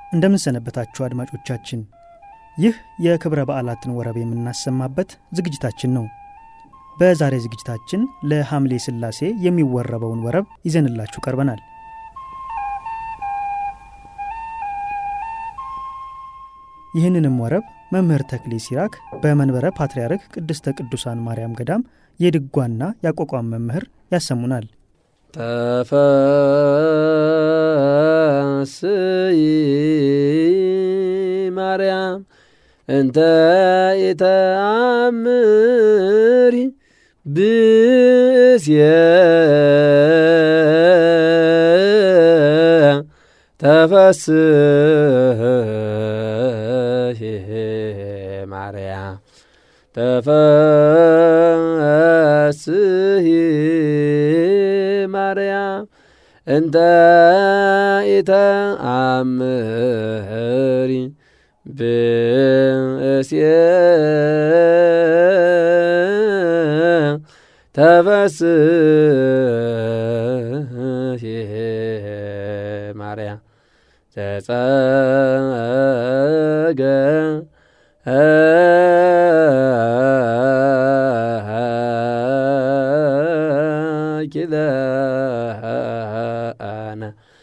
እንደምንሰነበታችሁ አድማጮቻችን፣ ይህ የክብረ በዓላትን ወረብ የምናሰማበት ዝግጅታችን ነው። በዛሬ ዝግጅታችን ለሐምሌ ሥላሴ የሚወረበውን ወረብ ይዘንላችሁ ቀርበናል። ይህንንም ወረብ መምህር ተክሌ ሲራክ በመንበረ ፓትርያርክ ቅድስተ ቅዱሳን ማርያም ገዳም የድጓና የአቋቋም መምህር ያሰሙናል። ተፈስይ ማርያም እንተ ኢተአምሪ ብእስየ ተፈስህ ማርያም ተፈስህ ማርያም እንተ ኢተአምሪ ብእስየ ተፈስህ ማርያም ዘጸገ ኪለነ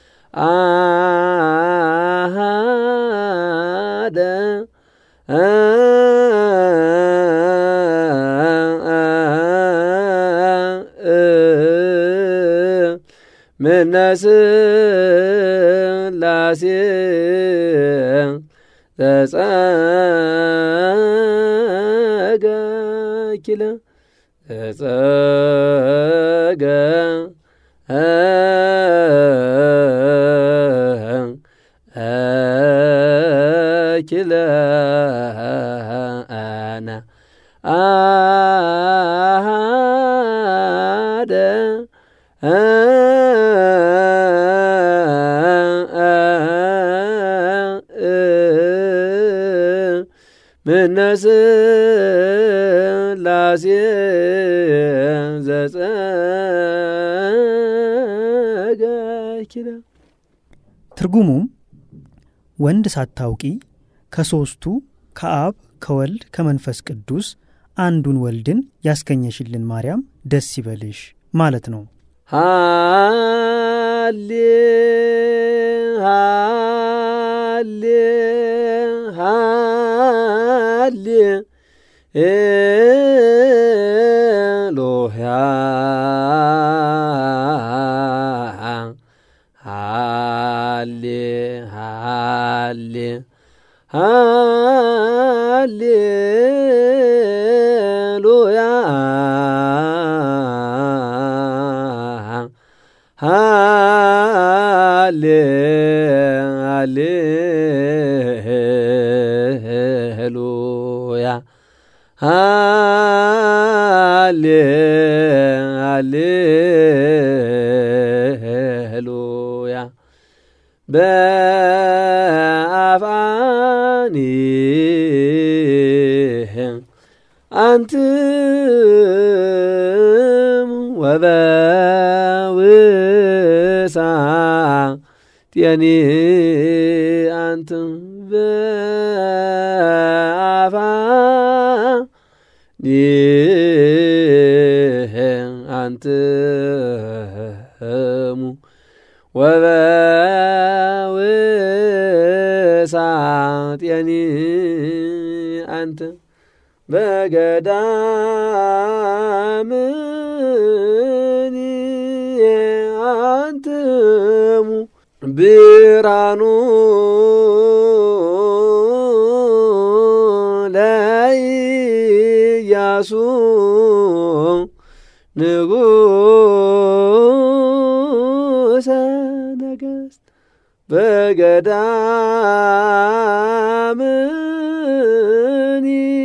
አሃደ ምነስላሴ ዘጸገ ኪለ ዘጸገ ኪለነ አሃደ ምነስላሴ ዘጸገ ኪለ ትርጉሙም ወንድ ሳታውቂ ከሦስቱ ከአብ ከወልድ ከመንፈስ ቅዱስ አንዱን ወልድን ያስገኘሽልን ማርያም ደስ ይበልሽ ማለት ነው። ሃሌ ሃሌ ሃሌ ኤሎያ ሃሌ ሃሌ ሃሌ ሉያ ሃሌ ሃሌ ሉያ ሃሌ ሃሌ ሉያ በአፋኒ አንትም ወበውሳ ጤኒ አንትም በአፋ አንትሙ ወበውሳ ጤኒ አንተ በገዳምኒ አንትሙ ብርሃኑ ለኢያሱ ንጉሠ ነገሥት በገዳምኒ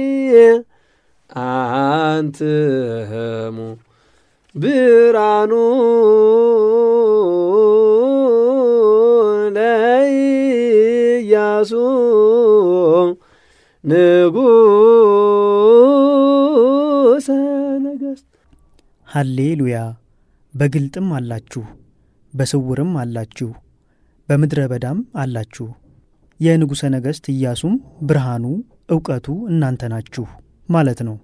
አንትሙ ብርሃኑ ለኢያሱ ንጉሠ ነገሥት ሃሌሉያ በግልጥም አላችሁ፣ በስውርም አላችሁ፣ በምድረ በዳም አላችሁ። የንጉሠ ነገሥት ኢያሱም ብርሃኑ እውቀቱ እናንተ ናችሁ ማለት ነው።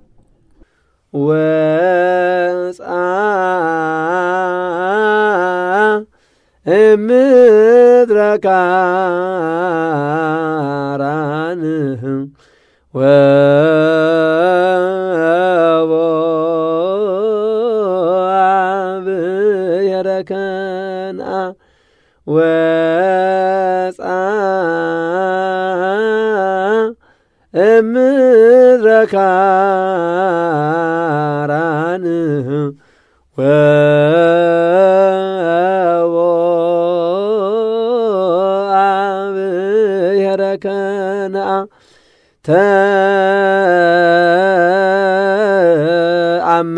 ወፃ እምድረ ካራን ወቦአብሔረ ከነዓ ወፃ እምድረ ካራን ወቦአብሔረ ከነዓ ተአመ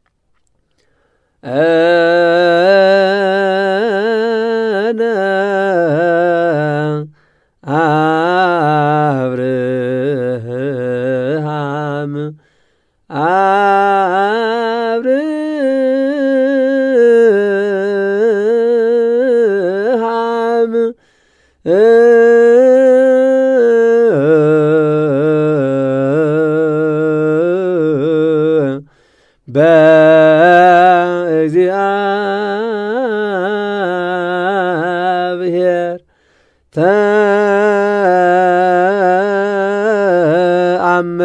አነ አብርሃም አብርሃም በእግዚአብሔር ተአመ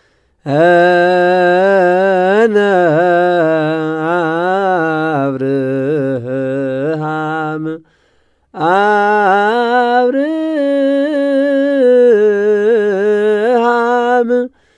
አነ አብርሃም አብርሃም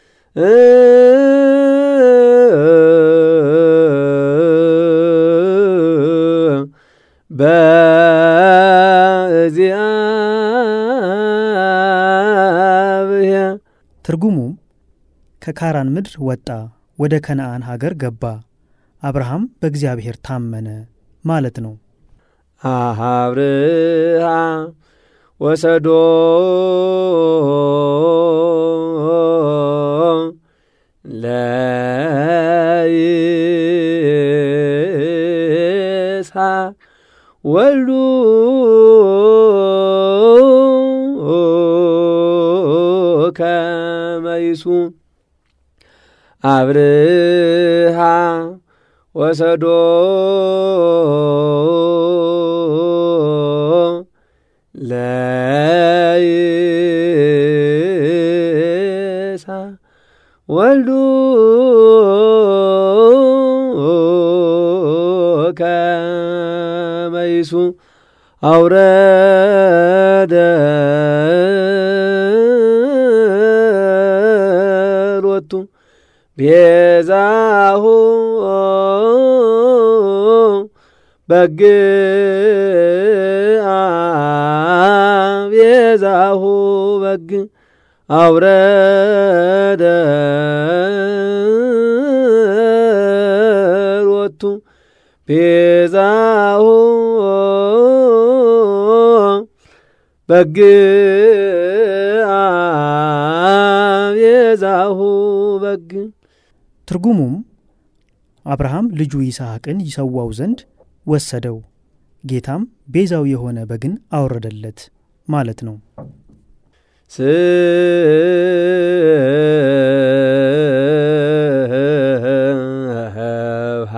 በእግዚአብሔር ትርጉሙም ከካራን ምድር ወጣ፣ ወደ ከነአን ሀገር ገባ፣ አብርሃም በእግዚአብሔር ታመነ ማለት ነው። አብርሃም ወሰዶ ለይስሐቅ ወልዱ ከመይሱ አብርሃም ወሰዶ ለይስሐቅ ወልዱ ከመይሱ አውረደ ሎቱ ቤዛሁ በግአ ቤዛሁ በግ አውረደ ሎቱ ቤዛሁ በግአ ቤዛሁ በግ ትርጉሙም አብርሃም ልጁ ይስሐቅን ይሰዋው ዘንድ ወሰደው፣ ጌታም ቤዛው የሆነ በግን አወረደለት ማለት ነው። ስብሐ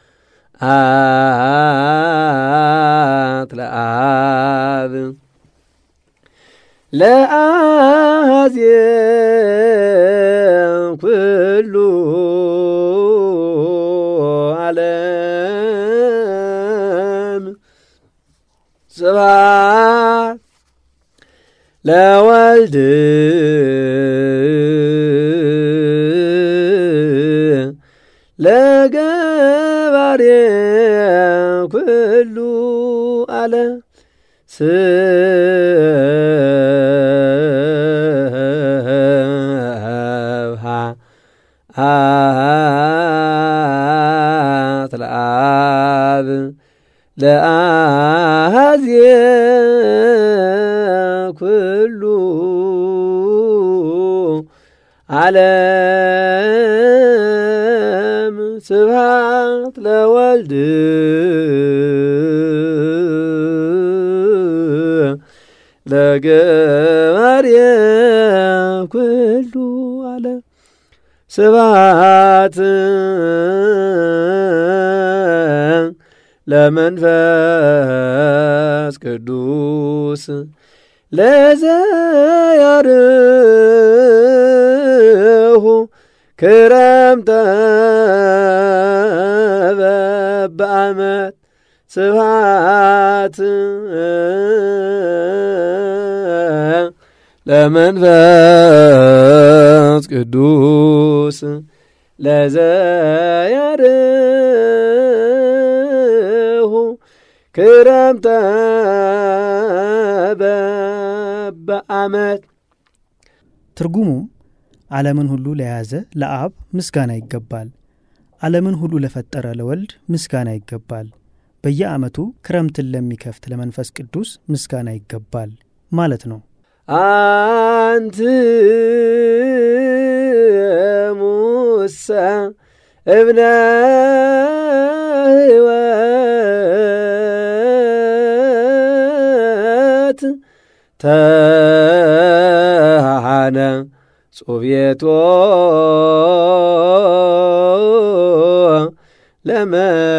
አት ለአብ ለአዜብ ኩሉ ዓለም ስብሐት ለወልድ ለገባሬ ኩሉ ዓለም ስብሐ አት ለአብ ለአዝየ ኩሉ ዓለም ስብሐት ለወልድ ለገ ለገባርየ ኩሉ አለ ስብሐት ለመንፈስ ቅዱስ ለዘያርሁ ክረምተ በበዓመት ስብሐት ለመንፈስ ቅዱስ ለዘያርሁ ክረምተ በበዓመት ትርጉሙም ዓለምን ሁሉ ለያዘ ለአብ ምስጋና ይገባል፣ ዓለምን ሁሉ ለፈጠረ ለወልድ ምስጋና ይገባል፣ በየዓመቱ ክረምትን ለሚከፍት ለመንፈስ ቅዱስ ምስጋና ይገባል ማለት ነው። አንቲ ሙሰ እብነ ሕይወት ተሃነ ጾቤቶ ለመ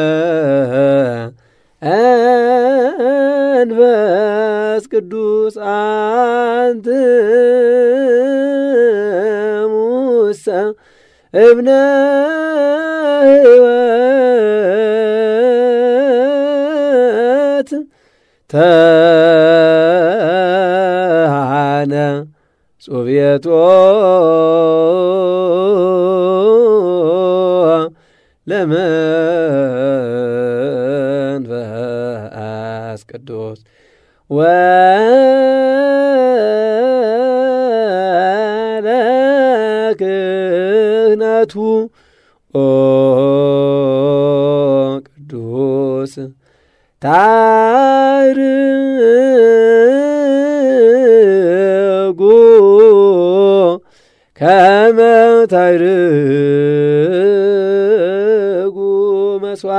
መንፈስ ቅዱስ አንት ሙሰ እብነ ሕይወት ተሃነ ጾቤቶ ለመንፈስ ቅዱስ ወለክህነቱ ኦ ቅዱስ ታርጉ ከመ ታርጉ መስዋ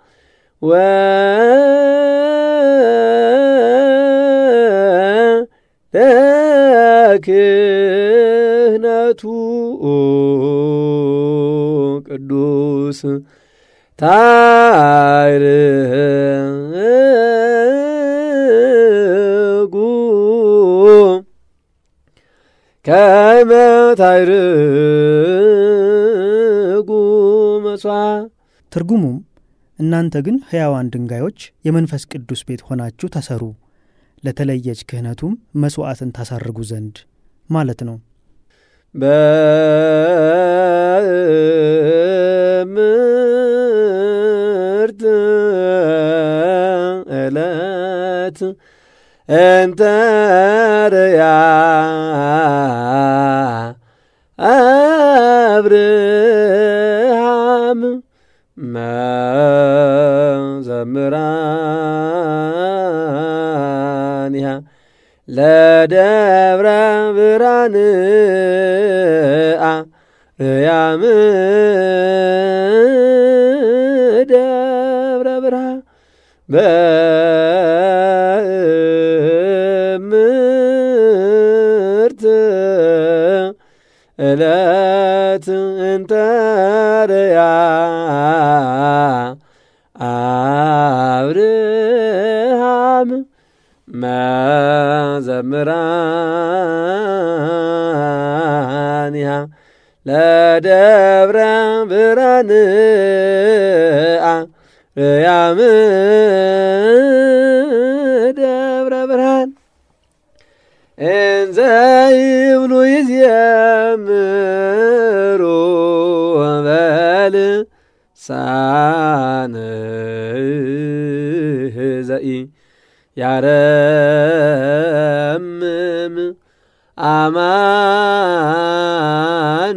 ለክህነቱ ቅዱስ ታርጉ ከመ ታርጉ መስዋ ትርጉሙም እናንተ ግን ሕያዋን ድንጋዮች የመንፈስ ቅዱስ ቤት ሆናችሁ ተሰሩ፣ ለተለየች ክህነቱም መሥዋዕትን ታሳርጉ ዘንድ ማለት ነው። በምርት ዕለት እንተርያ አብርሃም መዘምራንያ ለደብረ ብርሃንአ ርያም ደብረ ብርሃን በምርት ዕለት እንተርያ አብርሃም መዘምራንያ ለደብረ ብርሃንአ ርያም ደብረ ብርሃን እንዘ ይብሉ ይዝየምሩ በልሳነ ዘኢ ያረምም አማን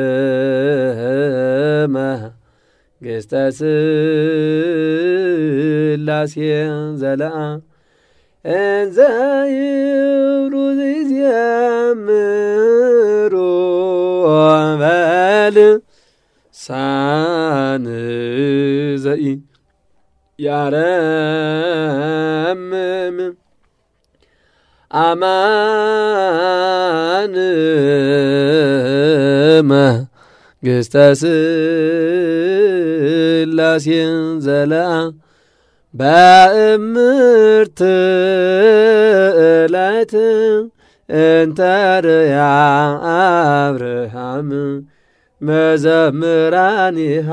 መንግሥተ ሥላሴ ዘለአ እንዘ ይብሉ ይዝየምሩ በልሳነ ዘኢ ያረምም አማን መንግሥተ ሥላሴን ዘለአ በእምርት ዕለት እንተርያ አብርሃም መዘምራኒሃ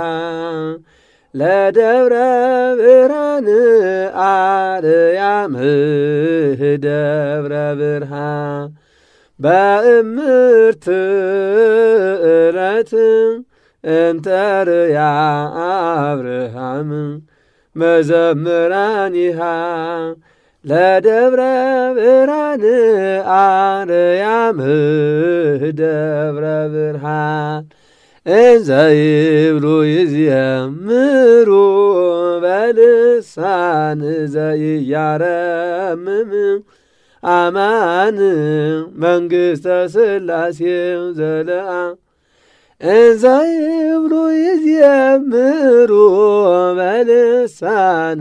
ለደብረ ብርሃን አርያም ደብረ ብርሃን በእምርት ዕለት እንተርያ አብርሃም መዘምራኒሃ ለደብረ ብርሃን አርያም ደብረ ብርሃን እንዘ ይብሉ ይዝየምሩ በልሳን ዘኢያረምም አማን መንግሥተ ሥላሴ ዘለአ እንዘ ይብሉ ይዝየምሩ በልሳን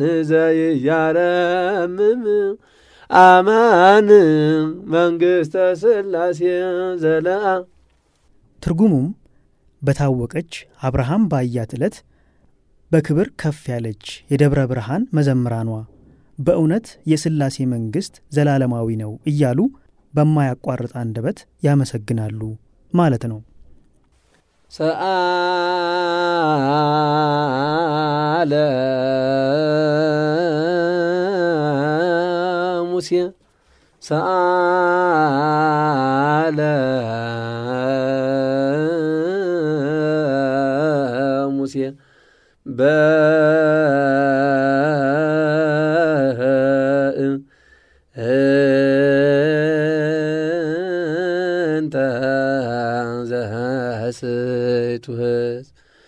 ዘኢያረምም አማን መንግሥተ ሥላሴ ዘለአ ትርጉሙም በታወቀች አብርሃም ባያት ዕለት በክብር ከፍ ያለች የደብረ ብርሃን መዘምራኗ በእውነት የሥላሴ መንግሥት ዘላለማዊ ነው እያሉ በማያቋርጥ አንደበት ያመሰግናሉ ማለት ነው። ሰአለ ሙሴ ሰአለ ሙሴ በእንተ ዘሐሰይቱ ሕዝብ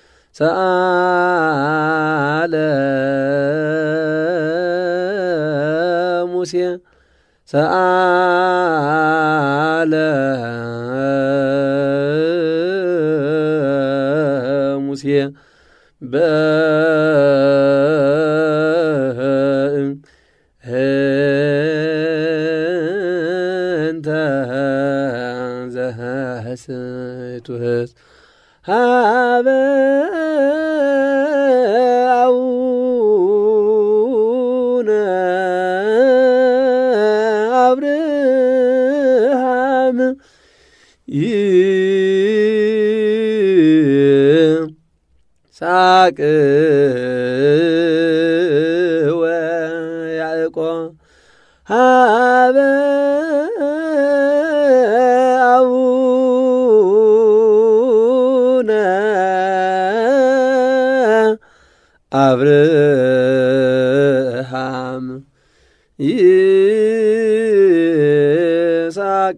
ሰአለ ሙሴ ሰአለ ሙሴ በእንተ ዘሐሰይቱ ሕዝብ ሀበ አቡነ አብርሃም ይስሐቅ ወያዕቆብ ሀበ አቡነ አብርሃም ይስሐቅ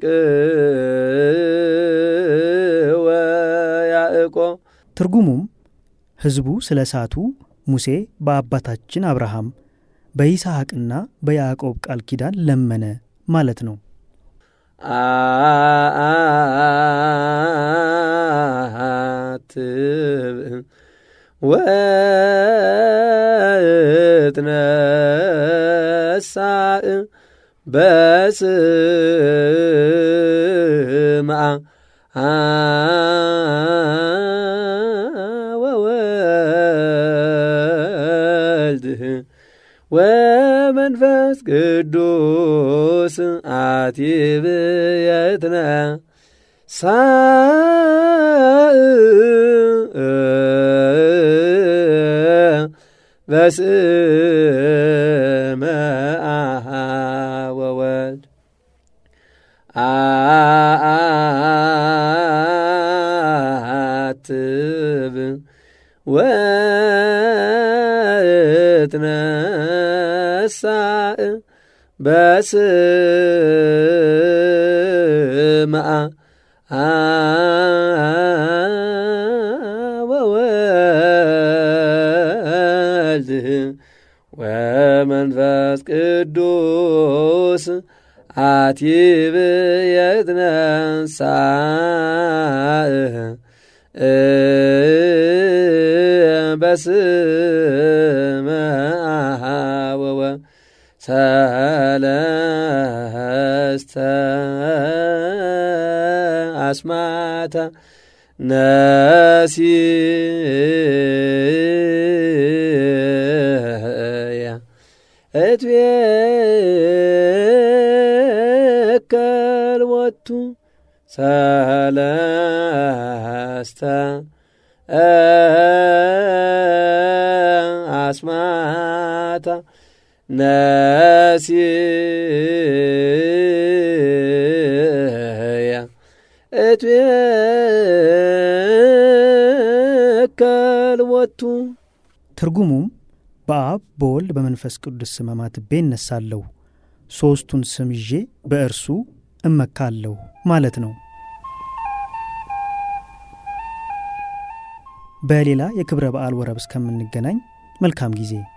ወያዕቆብ ትርጉሙም ሕዝቡ ስለ ሳቱ ሙሴ በአባታችን አብርሃም በይስሐቅና በያዕቆብ ቃል ኪዳን ለመነ ማለት ነው። አትብ ወትነሳእ በስምዓ ወወልድ ወመንፈስ ቅዱስ አቲብየትነ ሳእ በስመ ወወልድ አትብ ወትነሳእ በስምዓ ወወልድ ወመንፈስ ቅዱስ አቲብየትነ ሳእ በስመ ወወ ሰለስቱ አስማታ ነሲያ እትቤከል ወቱ ሰለስተ አስማታ ነሲያ እትቤከል ወቱ ትርጉሙም በአብ በወልድ በመንፈስ ቅዱስ ስም አማትቤ እነሳለሁ፣ ሦስቱን ስም ይዤ በእርሱ እመካለሁ ማለት ነው። በሌላ የክብረ በዓል ወረብ እስከምንገናኝ መልካም ጊዜ